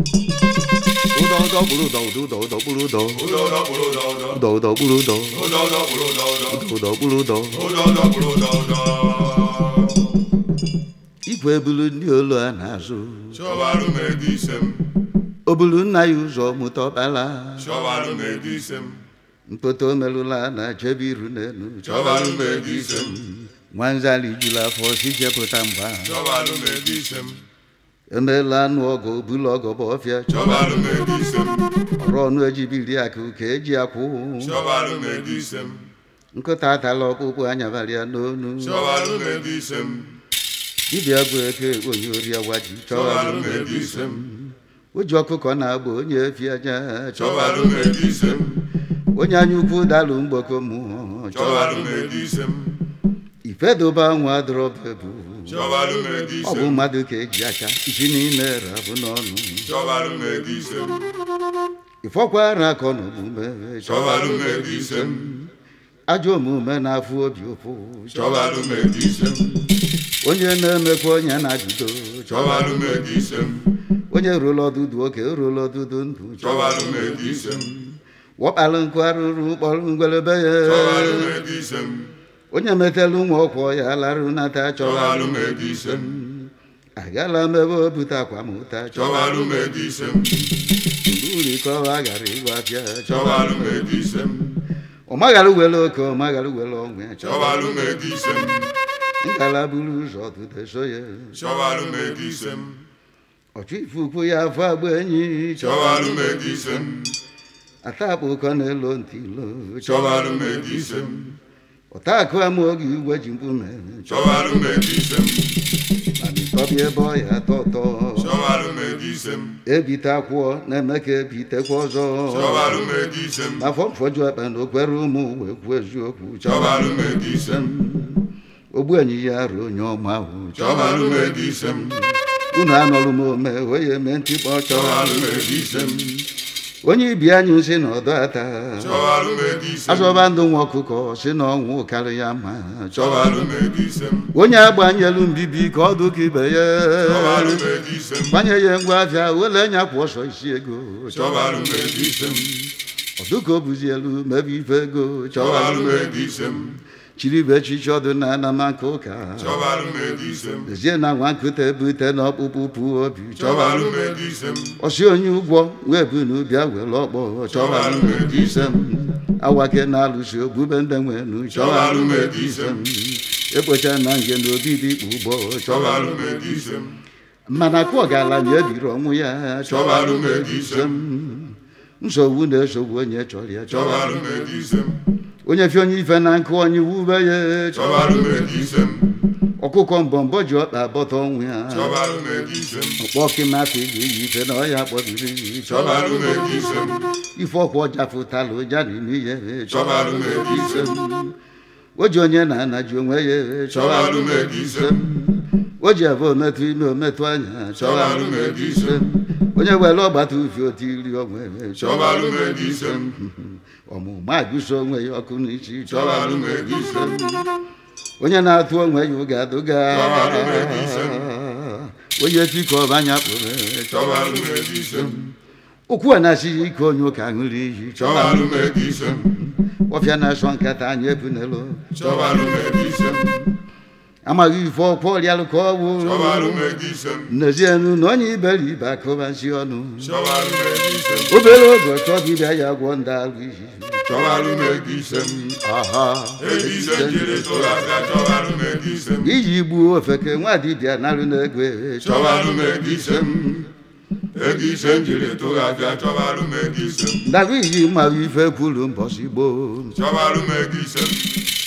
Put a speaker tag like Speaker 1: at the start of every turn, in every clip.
Speaker 1: ụdọ ụdọ kpụrụ ụdọ ụdọ ụdọ ụdọ kpụrụ ụdọ
Speaker 2: ụdọ ụdọ kpụrụ ụdọ ụdọ
Speaker 1: ụdọ ụdọ kpụrụ ụdọ
Speaker 2: ụdọ ụdọ kpụrụ ụdọ ụdọ
Speaker 1: ụdọ kpụrụ ụdọ
Speaker 2: ụdọ ụdọ kpụrụ ụdọ ụdọ
Speaker 1: igwe bulu ndị olu a na-azụ
Speaker 2: chọbalụ m ego ise m
Speaker 1: o bulu nna ya ụzọ mụta ọkpala
Speaker 2: chọbalụ m ego ise m
Speaker 1: mkpọta omelụla na chebe iru n'elu
Speaker 2: chọbalụ m ego ise m
Speaker 1: nwanzali juru afọ si jepụta mgba
Speaker 2: chọbalụ m ego ise m
Speaker 1: emeela anụ ọgọ bulu ọgọ bụ ọfịa
Speaker 2: chọbalụ m ego ise m
Speaker 1: ọrụ ọnụ ejibiri akụ ka eji akwụ
Speaker 2: chọbalụ m ego ise m
Speaker 1: nkụta atala ọkpụkpụ anyabalị ya n'onu
Speaker 2: chọbalụ m ego ise m
Speaker 1: dibịa bụ eke onye ori agwaji
Speaker 2: chọbalụ m ego ise m
Speaker 1: o ji ọkụkọ na-agba onye efi aja
Speaker 2: chọbalụ m ego ise m
Speaker 1: onye anya ukwu dalụ mgboko mmụọ
Speaker 2: chọbalụ m ego ise m
Speaker 1: ifedoba nwa adọrọbebu
Speaker 2: chọbalụ m ego
Speaker 1: ọ
Speaker 2: ise
Speaker 1: bụ
Speaker 2: m
Speaker 1: mmadụ ka eji aka isi n'ime rabụ n'ọnụ
Speaker 2: chọbalụ m ego ise m
Speaker 1: ịfọkwara akọ na omume
Speaker 2: chọbalụ m ego ise m
Speaker 1: ajọ omume na-afụ obi ụfụ
Speaker 2: chọbalụ m ego ise m
Speaker 1: onye na-emekwa onye na-ajụdo
Speaker 2: chọbalụ m ego ise m
Speaker 1: onye rụrụ ọdụdụ oke rụrụ ọdụdụ ndụ
Speaker 2: chọbalụ m ego ise m
Speaker 1: wọkpalụ nkụ arụrụ kpọrọ ngwelebe ya
Speaker 2: chọbalụ m ego ise m
Speaker 1: onye metelu nwa ọkwọ ya larụ nata
Speaker 2: chọbalụ
Speaker 1: chọbalụ
Speaker 2: m ego ise m
Speaker 1: agala m ebe o bute akwamụta
Speaker 2: chọbalụ m ego ise m
Speaker 1: uri ka ọ ghara ịgwa bịa
Speaker 2: chọbalụ m ego ise m
Speaker 1: ọ maghara were oke ọ maghara were ọnwụ ya
Speaker 2: chọbalụ m ego ise m
Speaker 1: ngala buru ụzọ ọdụdụ so ya
Speaker 2: chọbalụ m ego ise m
Speaker 1: ọchụ ife ukwu ya afọ agba enyi
Speaker 2: chọbalụ m ego ise m
Speaker 1: ata akpa ụkọ na-elo ntị ilo
Speaker 2: chọbalụ m ego ise m
Speaker 1: ọta akụ ama oge igwe ji mkpume
Speaker 2: chọbalụ m ego ise m
Speaker 1: mana ịtọbịa ebe ọ ya atọ ụtọ
Speaker 2: chọbalụ m ego ise m
Speaker 1: ebite akwụọ na-eme ka ebitekwa ọzọ
Speaker 2: chọbalụ m ego ise m
Speaker 1: afọ mfọju ekpe na okwere ụmụ wee kwuo eziokwu
Speaker 2: chọbalụ m ego ise m
Speaker 1: ogbu enyi ya ruo onye ọma ahụ
Speaker 2: chọbalụ m ego ise m
Speaker 1: unu anọrụ m ome wee eme ntikpọ
Speaker 2: chọbalụ
Speaker 1: chọrọ
Speaker 2: m ego ise m
Speaker 1: onye ibi anyị si na ọdọ ata
Speaker 2: chọbalụ m ego ise m
Speaker 1: azọba ndụ nwa ọkụkọ si na ọnwụ karị ya mma
Speaker 2: chọbalụ m ego ise m
Speaker 1: onye agbanyelu mbibi ka ọ dụka ibe ya
Speaker 2: chọbalụ m ego ise m
Speaker 1: gbanye ya ngwa afịa wele nya kwụ ọsọ isi ego
Speaker 2: chọbalụ m ego ise m
Speaker 1: ọdụka o buzi elu mebe ife ego
Speaker 2: chọbalụ m
Speaker 1: chọbalụ
Speaker 2: ego ise m
Speaker 1: chiribe echichi ọdụ na anamaka ụka
Speaker 2: chọbalụ m ego ise m
Speaker 1: lezie na nwa nkụta ebute na ọkpụkpụ pụ obi
Speaker 2: chọbalụ m ego ise m
Speaker 1: ọsị onye ụgwọ wee bu n'ụbịa were ọkpọ chọbalụ m ego ise m awake na-alụsi ogbube ndị nwenu chọbalụ m ego ise m ekpocha na nge na obi dị ikpu ụgbọ
Speaker 2: chọbalụ
Speaker 1: chọbalụ
Speaker 2: m ego ise m
Speaker 1: mana kụ ọgaranya ebiri ọnwụ ya chọbalụ m ego ise m nsogbu na-esogbu onye chọrọ ya
Speaker 2: chọbalụ
Speaker 1: chọbalụ
Speaker 2: m ego ise m
Speaker 1: onye fi onye ife na nkụ onye wube ya
Speaker 2: chọbalụ m ego ise m
Speaker 1: ọkụkọ mbọmbọ ji ọkpa bọta ọnwụ ya
Speaker 2: chọbalụ m ego ise m
Speaker 1: ọkpọ kịmatị ga-eyi ife na ọya kpọbiri
Speaker 2: chọbalụ m ego ise m
Speaker 1: ife ọkwa ọjafụtala ụja n'ime ihe
Speaker 2: Chọbalụ m ego ise m.
Speaker 1: o ji onye na-anaji onwe ya
Speaker 2: Chọbalụ m ego ise m.
Speaker 1: o ji ebe ometụ ime ometụ anya
Speaker 2: Chọbalụ m ego ise m.
Speaker 1: onye were ọgbata ufi otu iri onwe
Speaker 2: Chọbalụ m ego ise m.
Speaker 1: ọmụma agụso onwe ya ọkụ n'isi
Speaker 2: Chọbalụ m ego ise m.
Speaker 1: onye na-atụ onwe ya ụga adụga
Speaker 2: Chọbalụ m ego ise
Speaker 1: onye tikọba anya kpụrụ
Speaker 2: chọbalụ m ego ise m
Speaker 1: ụkwụ a na-asịghị ike onye ụka ṅụrụ iyi
Speaker 2: chọbalụ m ego ise m
Speaker 1: ọfịa na-asọ nkata anyị ebunelu
Speaker 2: chọbalụ m ego ise m
Speaker 1: amaghị ife ọkwa ọrịalụ ka ọ bụ
Speaker 2: chọbalụ m ego ise m
Speaker 1: n'ezienu na onye iberibe akụbazi ọnụ
Speaker 2: chọbalụ m ego ise m
Speaker 1: obere oge ọchọ dibịa ya gwọ ndị alụ iyi
Speaker 2: chọbalụ m ego ise m
Speaker 1: aha
Speaker 2: ego ise m jiri tụrụ aka chọbalụ m ego ise m
Speaker 1: iji gbuo ofeke nwa dibịa narụ n'ego
Speaker 2: chọbalụ m ego ise m ego ise m jiri tụrụ aka chọbalụ m ego ise m
Speaker 1: ndarụ iyi mmarụ ife kwuru mbọsị gboo
Speaker 2: chọbalụ m ego ise m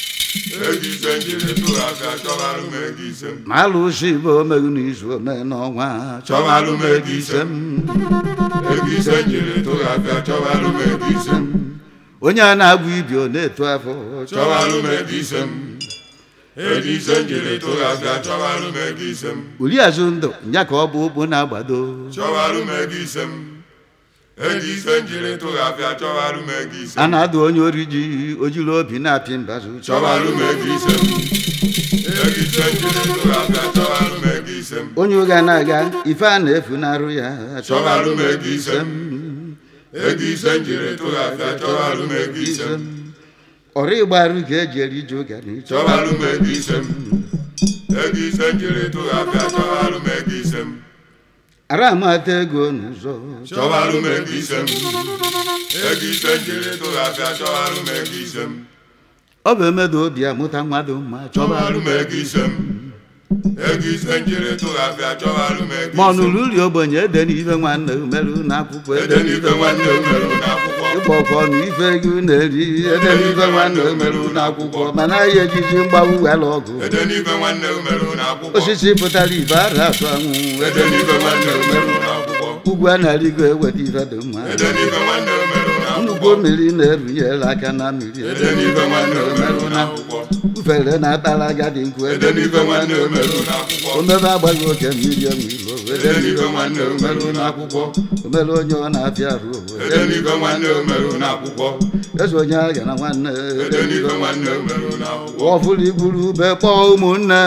Speaker 2: ego ise m jiri tụrụ aka chọbalụ m ego ise m
Speaker 1: ma alụsị bụ omerụ n'izu ome n'ọnwa
Speaker 2: Chọbalụ m ego ise m. ego ise m jiri tụrụ aka chọbalụ m ego ise m
Speaker 1: onye a na-abụ ibi ọ na-eto afọ
Speaker 2: chọbalụ m ego ise m ego ise m jiri tụrụ aka chọbalụ m ego ise m
Speaker 1: uri azụ ndụ ya ka ọ bụ ụkpụ na-agbado
Speaker 2: chọbalụ m ego ise m ego ise m jiri tụrụ aka chọbalụ m ego ise
Speaker 1: a
Speaker 2: m
Speaker 1: na-adụ onye ori ji ojiri obi na-apị mbazụ
Speaker 2: chọbalụ m ego ise m ego ise m jiri tụrụ aka chọbalụ m ego ise ise m
Speaker 1: onye ụga na-aga ife a na-efu n'arụ ya
Speaker 2: chọbalụ m ego ise m ego ise m jiri tụghafịa chọbalụ m ego ise m
Speaker 1: ọrụ ịgbarụ ka eji eri ji ụga na ịchọ
Speaker 2: chọbalụ m ego ise m ego ise m jiri tụghafịa chọbalụ m ego ise m
Speaker 1: ara amata ego n'ụzọ
Speaker 2: chọbalụ m ego ise m ego ise m jiri tụghafịa chọbalụ m ego ise m
Speaker 1: ọ bụ emedo obi amụta mmadụ mma chọba
Speaker 2: chọbalụ m ego ise m ego ise m jiri tụghafịa chọbalụ m ego
Speaker 1: ma ọ
Speaker 2: ise m
Speaker 1: nụrụ uri ogbenye ede n'ife nwanne umerụ n'akwụkwọ
Speaker 2: ede n'ife nwanne m merụ n'akwụkwọ
Speaker 1: ịkpọ ọkọ na ife ego na-eri ede n'ife nwanne umerụ n'akwụkwọ mana ya ejiji mgbawu wela ọgụ
Speaker 2: ede n'ife nwanne m merụ n'akwụkwọ
Speaker 1: osisi pụtara ibe ara atụ anwụ
Speaker 2: ede n'ife nwanne m merụ n'akwụkwọ
Speaker 1: ugwu a na-arịgo eweta ife dị mma
Speaker 2: ede n'ife nwanne m merụ
Speaker 1: nnukwu
Speaker 2: n'akwụkwọ
Speaker 1: mmiri na-erunyere aka na mmiri
Speaker 2: ede n'ife nwanne m merụ n'akwụkwọ
Speaker 1: ufere na-atara agadi nkwu
Speaker 2: ede n'ife nwanne m merụ n'akwụkwọ
Speaker 1: omebe agbaghị oke mmiri enwilo
Speaker 2: ede n'ife nwanne m merụ n'akwụkwọ
Speaker 1: omere onye ọ na-afịa arụ
Speaker 2: ede n'ife nwanne m merụ n'akwụkwọ
Speaker 1: eze onye agha na nwanne
Speaker 2: ede n'ife nwanne m merụ n'akwụkwọ
Speaker 1: ọfụrụ igburu ube kpọọ ụmụnne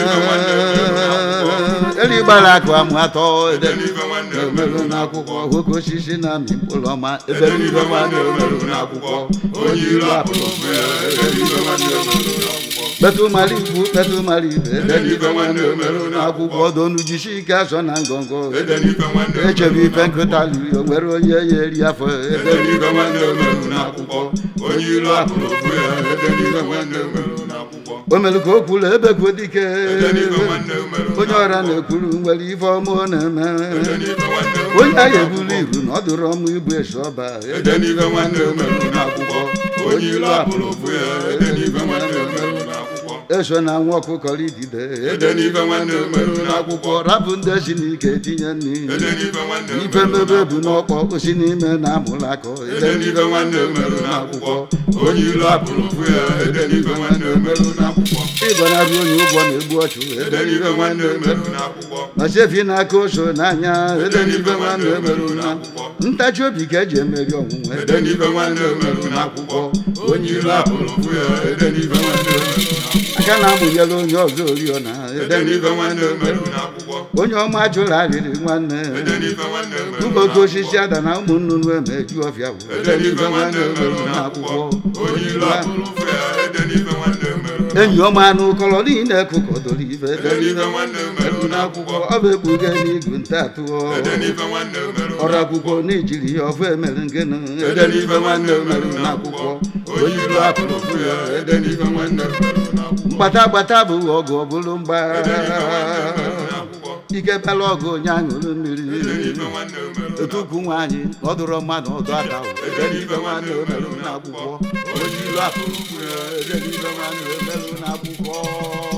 Speaker 2: Ede
Speaker 1: eri gbara akụ amụ atọ
Speaker 2: ede n'ife nwanne m merụ
Speaker 1: emerụ n'akwụkwọ oke osisi na amị mkpụrụ ọma ebe
Speaker 2: ede n'ife nwanne m merụ n'akwụkwọ onye ilu apụrụ ụfụ ya ede n'ife nwanne m merụ n'akwụkwọ
Speaker 1: kpetụ mara ikwu kpetụ mara ibe ede
Speaker 2: ede n'ife nwanne m merụ
Speaker 1: n'akwụkwọ
Speaker 2: n'akwụkwọ
Speaker 1: donu jisi ike azọ na ngọngọ
Speaker 2: ede n'ife nwanne m
Speaker 1: echebe
Speaker 2: merụ
Speaker 1: ife nkụta liri o nwere onye ya eri afọ
Speaker 2: ede n'ife nwanne m merụ n'akwụkwọ onye ilu apụrụ ụfụ ya ede n'ife nwanne m merụ n'akwụkwọ
Speaker 1: o mere ka o kwuru ebe kwuo dike
Speaker 2: ede n'ife nwanne m merụ
Speaker 1: onye ọra na-ekwuru nwere ife ọma ọ na-eme
Speaker 2: ede n'ife nwanne m
Speaker 1: onye agha
Speaker 2: merụ
Speaker 1: ebulu ibu na ọ dụrụ ọmụ ibu esi ọba
Speaker 2: ede n'ife nwanne m merụ n'akwụkwọ onye ilu apụrụ ụfụ ya ede n'ife nwanne m merụ n'akwụkwọ
Speaker 1: eso na nwa ọkụkọ idide
Speaker 2: ede n'ife nwanne m merụ n'akwụkwọ
Speaker 1: rapụ ndị si n'ike tinye nri
Speaker 2: ede n'ife nwanne m
Speaker 1: ife
Speaker 2: merụ
Speaker 1: mebe bụ
Speaker 2: n'akwụkwọ
Speaker 1: n'ọkpọ osi n'ime na amụrụ akọ
Speaker 2: ede n'ife nwanne m merụ n'akwụkwọ onye ilu apụrụ ụfụ ya ede n'ife nwanne m merụ n'akwụkwọ
Speaker 1: ịgọnarị onye ụgwọ na-egbu ọchụ
Speaker 2: ede n'ife nwanne m merụ n'akwụkwọ
Speaker 1: ma sefi n'aka oso n'anya
Speaker 2: ede n'ife nwanne m merụ n'akwụkwọ
Speaker 1: ntachi obi ka eji emeri ọnwụnwe
Speaker 2: ede n'ife nwanne m merụ n'akwụkwọ onye ilu apụrụ ụfụ ya ede n'ife nwanne m merụ n'akwụkwọ
Speaker 1: aka na-amụnyere onye ọzọ oriọna
Speaker 2: ede n'ife nwanne m merụ n'akwụkwọ
Speaker 1: onye ọma jụrụ arịrị nwanne
Speaker 2: ede n'ife nwanne m merụ
Speaker 1: ụmụ oke osisi ada na ụmụ nnụnụ emeju ọfịa bụ
Speaker 2: ede n'ife nwanne m merụ n'akwụkwọ onye ilu apụrụ ụfụ ya ede n'ife nwanne m merụ
Speaker 1: enyi ọma anụ ụkọrọ niile kụkọdoro ife
Speaker 2: ede n'ife nwanne m merụ n'akwụkwọ
Speaker 1: ọ bụ ekpuge n'igu nta atụọ
Speaker 2: ede n'ife nwanne m merụ
Speaker 1: ọrụ akwụkwọ n'ijiri ya ọfụ emere ngene
Speaker 2: ede n'ife nwanne m merụ n'akwụkwọ onye ilu apụrụ ụfụ ya ede n'ife nwanne m merụ n'akwụkwọ
Speaker 1: mgbata gbata bụ ọgụ ọ bụrụ mgba
Speaker 2: ede n'ife nwanne m merụ n'akwụkwọ
Speaker 1: ike bịala ọgụ onye aṅụrụ mmiri
Speaker 2: ede n'ife nwanne m merụ
Speaker 1: otu ukwu nwaanyị ọ dụrụ mmadụ ọdụ aka
Speaker 2: ede n'ife nwanne m merụ n'akwụkwọ onye ilu apụrụ ụfụ ya ede n'ife nwanne m merụ
Speaker 1: n'akwụkwọ